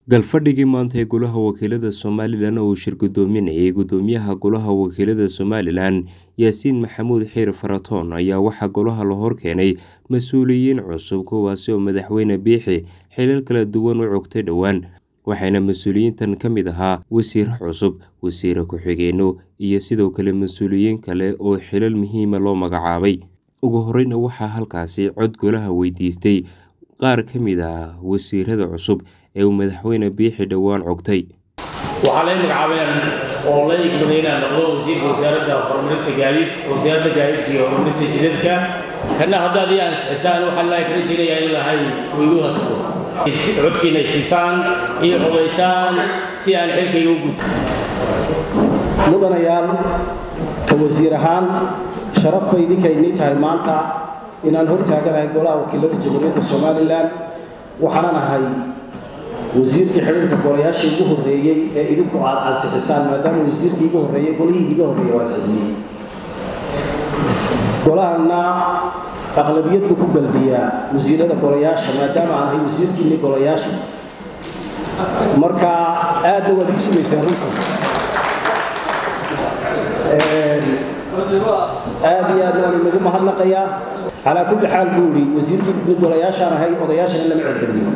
galfadhigii maanta ee golaha wakiilada somalilan oo uu shir gudoominayay gudoomiyaha golaha wakiilada somalilan yaasiin maxamuud xiir faratoon ayaa waxaa golaha la horkeenay mas-uuliyiin cusub kuwaasi oo madaxweyne biixi xilal kala duwan u cogtay dhowaan waxaana mas-uuliyiintan ka mid ahaa wasiiro cusub wasiire ku-xigeenno iyo sidoo kale mas-uuliyiin kale oo xilal muhiima loo magacaabay ugu horeyna waxaa halkaasi cod golaha weydiistay qaar ka mid ah wasiirada cusub ee uu madaxweyne biixi dhowaan cogtay waxaa lay magacaabeen oo la igmaday inaan noqdo wasiirka wasaaradda horumarinta gaadiid wasaaradda gaadiidka iyo horumarinta jidadka kana haddaad ii ansixisaan waxaan lahay kala jeedayaa in lahay igu hasto codkiina siisaan iyo codaysaan si aan xilkayga u guto mudanayaal ka wasiir ahaan sharaf bay idinkaynii tahay maanta inaan hor taaganahay golaha wakiilada jamhuuriyadda somalilan waxaanan ahay wasiirkii xidhiirka golayaashii ugu horreeyey ee idinku aad ansixisaan maadaama wasiirkii igu horreeyey golihii iga horreeyey waa ansixiyey golahana aqlabiyad buu ku galbiyaa wasiirada golayaasha maadaama aan ahay wasiirkiinni golayaasha marka aadna waad ii sugaysaan runtii aad iyo aadna waan inagu mahadnaqayaa calaa kulli xaal buu idhi wasiirkii golayaashaan ahay odayaashana lama celceliyo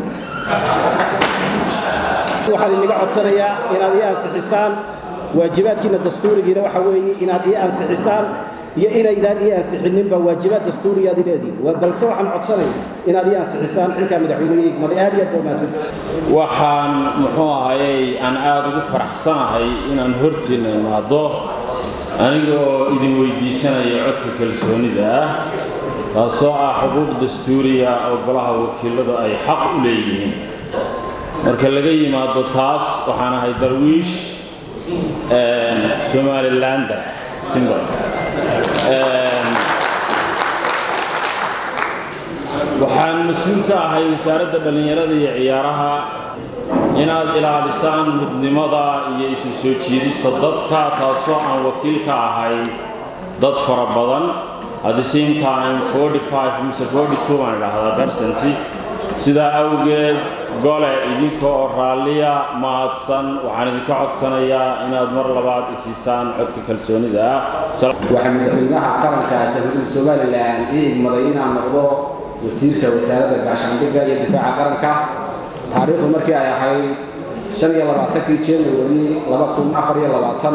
waxaan inaga codsanayaa inaad ii ansixisaan waajibaadkiina dastuurigiina waxa weeye inaad ii ansixisaan iyo inaydaan ii ansixinninba waajibaad dastuuriyaad ileediin balse waxaan codsanaya inaad ii ansixisaan xilkaa madaxweyneha igmaday aad iyo aad baa mahadsanta waxaan muxuu ahayey aan aada ugu faraxsanahay inaan hortiinna imaado anigoo idin weydiisanaya codka kalsoonida ah taasoo ah xuquuq dastuuriya oo golaha wakiiladu ay xaq u leeyihiin marka laga yimaado taas waxaan ahay darwiish somalilander simbol waxaan mas-uul ka ahay wasaaradda dhallinyarada iyo ciyaaraha inaad ilaalisaan midnimada iyo isu soo jiidista dadka taasoo aan wakiil ka ahay dad fara badan at the same time forty five mise forty two baan idhaahdaa percenti sidaa awgeed gole idinka oo raalliya mahadsan waxaan idinka codsanayaa inaad mar labaad isiisaan codka kalsoonida ah waxaa madaxweynaha qaranka jamhuuriyadda somalilan ii igmaday inaan noqdo wasiirka wasaaradda gaashaandhigga iyo difaaca qaranka taariikhdu markii ay ahayd shan iyo labaatankii january laba kun afar iyo labaatan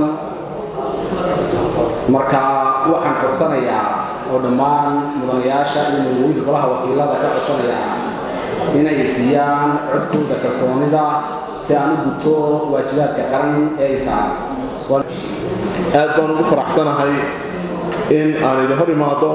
marka waxaan codsanayaa oo dhammaan mudanayaasha iyo madaxweyinka golaha wakiilada ka codsanayaa inay siiyaan codkooda kalsoonida si aan u guto waajibaadka qaran ee ay saaran aad baan ugu faraxsanahay in aan idin hor imaado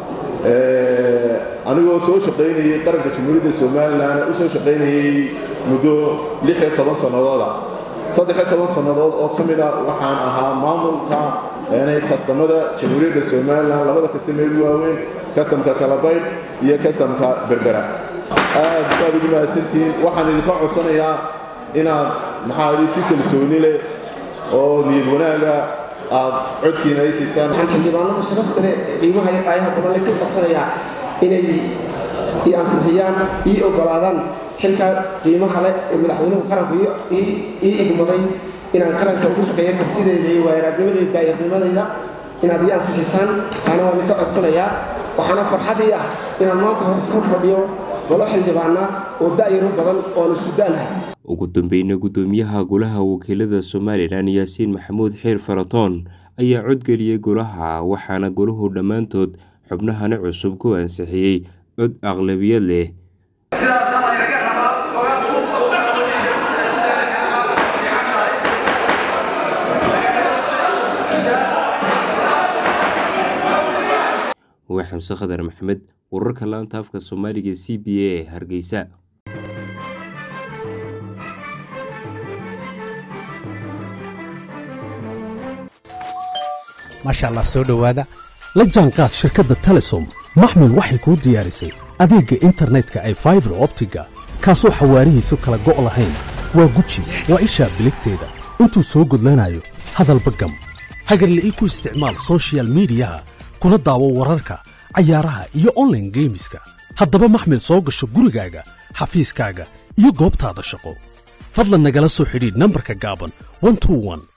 anigoo soo shaqaynayay qaranka jamhuuriyadda somalilan u soo shaqaynayay muddo lix iyo toban sannadooda saddex iyo toban sannadood oo ka mid a waxaan ahaa maamulka kastamada jamhuuriyadda somalilan labada kastama ugu waaweyn kastamka kalabaydh iyo kastamka berbera aad baad ugu mahadsantihiin waxaan idinka codsanayaa inaad maxaa idin si kalsooni leh oo niyad wanaaga aad codkiina ay siisaan xildhibaanada sharafta leh qiimaha iyo qaayaha badan le ka codsanayaa inay ii ansixiyaan ii ogolaadaan xilkaa qiimaha leh ee madaxweynuhu qaranku ii igmaday inaan qaranka ugu shaqeeyo kartideeda iyo waayaraagnimadeyda daayarnimadayda inaad ii ansixisaan taana waan idinka codsanayaa waxaana farxadii ah inaan maanta hor fadhiyo golo xildhibaana oo da'yaro badan oo aan isku da'nahay ugu dambeyna gudoomiyaha golaha wakiilada somalilan yaasiin maxamuud xiir faratoon ayaa codgeliyey golaha waxaana golahu dhammaantood xubnahani cusub ku ansixiyey cod aqlabiyad leh waa xamse khadar maxamed wararka laanta afka soomaaliga c b a ee hargeysa maasha allah soo dhowaada la jaanqaad shirkadda telesom maxmil waxay kuu diyaarisay adeegga internetka ay faibar optiga kaasoo xawaarihiisu kala go' lahayn waa guji waa ishaa biligteeda intuu soo gudlanayo hadalba gam hagarle ii ku isticmaal sochial midiyaha kuna daawo wararka cayaaraha iyo onlaine geemiska haddaba maxmil soo gasho gurigaaga xafiiskaaga iyo goobtaada shaqo fadlan nagala soo xidhiidh nambarka gaaban 121